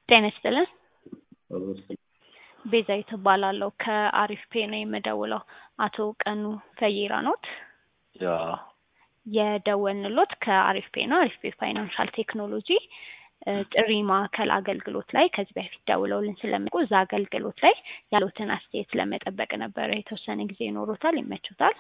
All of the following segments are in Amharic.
ጤና ይስጥልን። ቤዛዊት እባላለሁ ከአሪፍ ፔ ነው የምደውለው። አቶ ቀኑ ፈይራ ኖት? ያ የደወልንሎት ከአሪፍ ፔ ነው። አሪፍ ፔ ፋይናንሻል ቴክኖሎጂ እ ጥሪ ማዕከል አገልግሎት ላይ ከዚህ በፊት ደውለውልን ስለሚያውቁ እዛ አገልግሎት ላይ ያሉትን አስተያየት ለመጠበቅ ነበረ። የተወሰነ ጊዜ ይኖሮታል? ይመቹታል?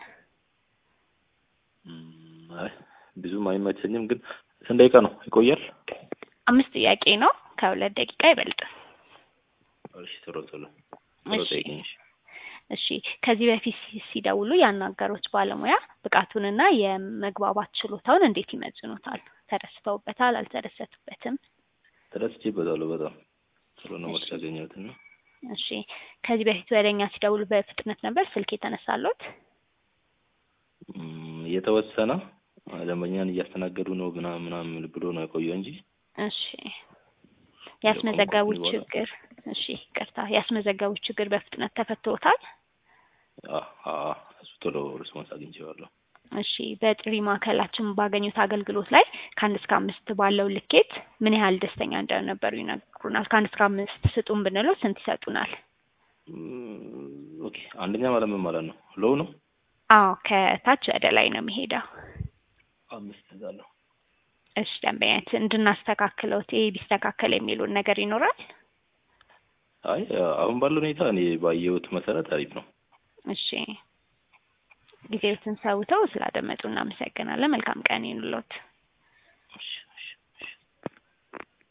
እም፣ አይ ብዙም አይመቸኝም፣ ግን ስንት ደቂቃ ነው ይቆያል? አምስት ጥያቄ ነው፣ ከሁለት ደቂቃ አይበልጥም። እሺ ቶሎ ቶሎ ቶሎ እሺ ጠይቅኝ። እሺ። እሺ ከዚህ በፊት ሲ- ሲደውሉ ያናገሩት ባለሙያ ብቃቱንና የመግባባት ችሎታውን እንዴት ይመዝኑታል? ተደስተውበታል? አልተደሰቱበትም? ተደስቼበታለሁ በጣም ጥሩ ነው መልስ እሺ ያገኘሁት እና እሺ ከዚህ በፊት ወደ እኛ ሲደውሉ በፍጥነት ነበር ስልክ የተነሳሎት? እም፣ የተወሰነ ደንበኛን እያስተናገዱ ነው ምናምን ምናምን ብሎ ነው የቆየው እንጂ እሺ እንደቆምኩ ያስመዘገቡት በኋላ ችግር እሺ ይቅርታ ያስመዘገቡት ችግር በፍጥነት ተፈቶታል? አ አ እሱ ቶሎ ሪስፖንስ አግኝቼዋለሁ። እሺ በጥሪ ማዕከላችን ባገኙት አገልግሎት ላይ ከአንድ እስከ አምስት ባለው ልኬት ምን ያህል ደስተኛ እንደነበሩ ይነግሩናል። ከአንድ እስከ አምስት ስጡን ብንለው ስንት ይሰጡናል? እም፣ ኦኬ አንደኛ ማለት ምን ማለት ነው? ሎው ነው አዎ ከታች ወደ ላይ ነው የሚሄደው። አምስት እዛለሁ። እሺ ደንበኛት እንድናስተካክለው ይሄ ቢስተካከል የሚሉን ነገር ይኖራል? አይ አሁን ባለው ሁኔታ እኔ ባየሁት መሰረት አሪፍ ነው። እሺ ጊዜዎትን ሰውተው ስላደመጡ እናመሰግናለን። መልካም ቀን ይኑሎት። እሺ